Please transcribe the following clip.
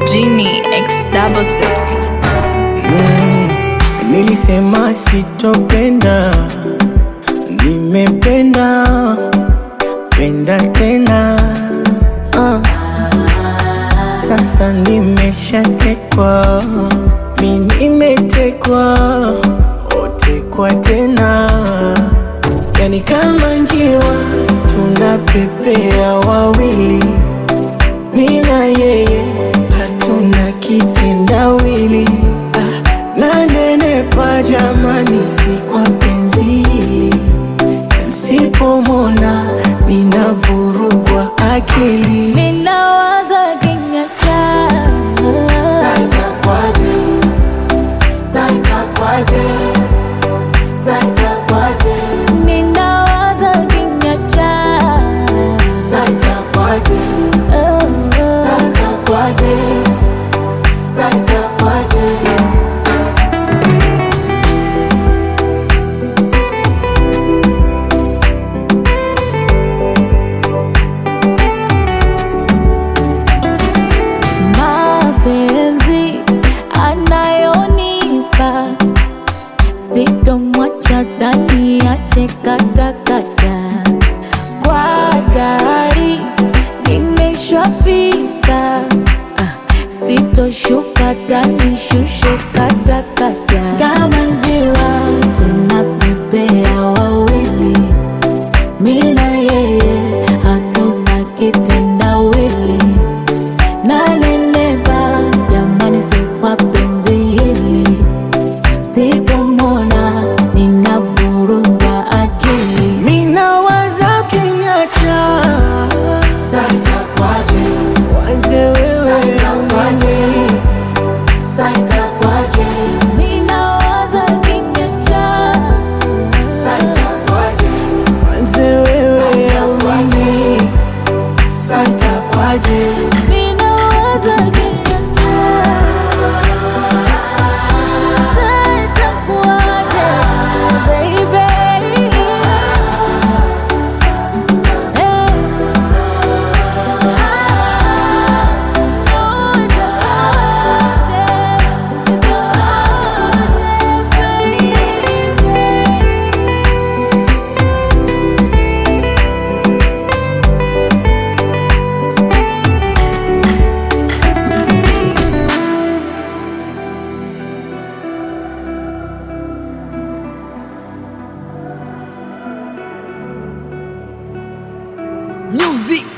Genie X double six. Nilisema sitopenda, nimependa penda tena ah. Sasa nimeshatekwa, mi nimetekwa, otekwa tena, yani kama njiwa tunapepea wawili, mi na yeye hatuna kitendawili ah, nanenepa jamani, si kwa penzi hili Nsipomona ninavurugwa akili Ninawaza kinyacha Ninawaza kinyacha mapenzi anayonipa sitomwacha ndani ache katakata kwa gari nimeshafika ah, sitoshuka tanishushe katakata kama njiwa tunapepea wawili mina yeye hatuna kitendawili nanenepa jamani, si kwa penzi hili, sipomona ninavurugwa akili. Minawaza kinyacha wanze wewe amani Ninawaza kinyacha, wanze wewe amani santa kwaje ninawaza kinyacha, sitakuacha baby. Hey. Music